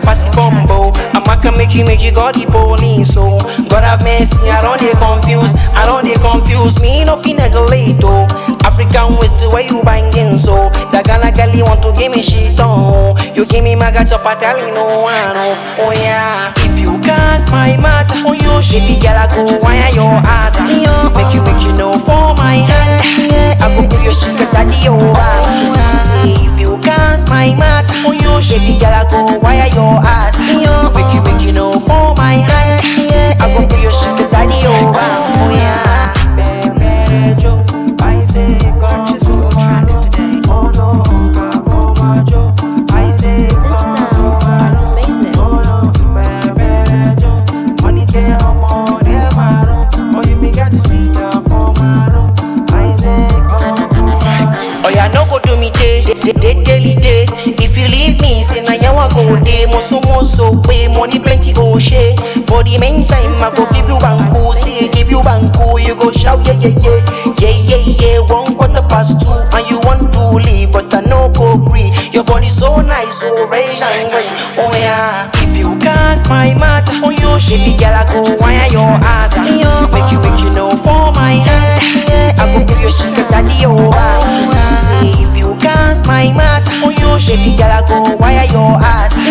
pass it bumbo. I'm can make you make you got the police so God have mercy, I don't they confuse, I don't they confuse me no fi neglect oh. African West where you banging so that Ghana girl you want to give me shit on You give me maga chop I tell you no one oh, oh yeah If you cast my matter oh yo baby girl I go wire your ass ah. Make you make you know for my hand I go put your sugar daddy over Say if you cast my matter oh yo baby girl I go wire your ass Make you make you know for my hand I go put your sugar daddy over Oh yeah Baby Joe I say come Purchase your tracks today. Oh no, come Joe I say This sound sounds amazing. Oh no, baby Joe Money can't more than my room Oh you me got the sweet for my room I say come Oh yeah, no go do me day, day, day, daily day. If you leave me, say na yawa go day. Moso moso pay money plenty go share. For the meantime, I go give you banku, say give you banku, you go shout yeah yeah yeah, yeah yeah yeah. One quarter past two, and you want to leave, but I no go agree. Your body so nice, so red and green. Oh yeah, if you cast my matter, oh yo, baby girl I go wire your ass, ah. make you make you know for my hand. I go give you sugar daddy over. Say if you cast my matter, oh yo, baby girl I go wire your ass.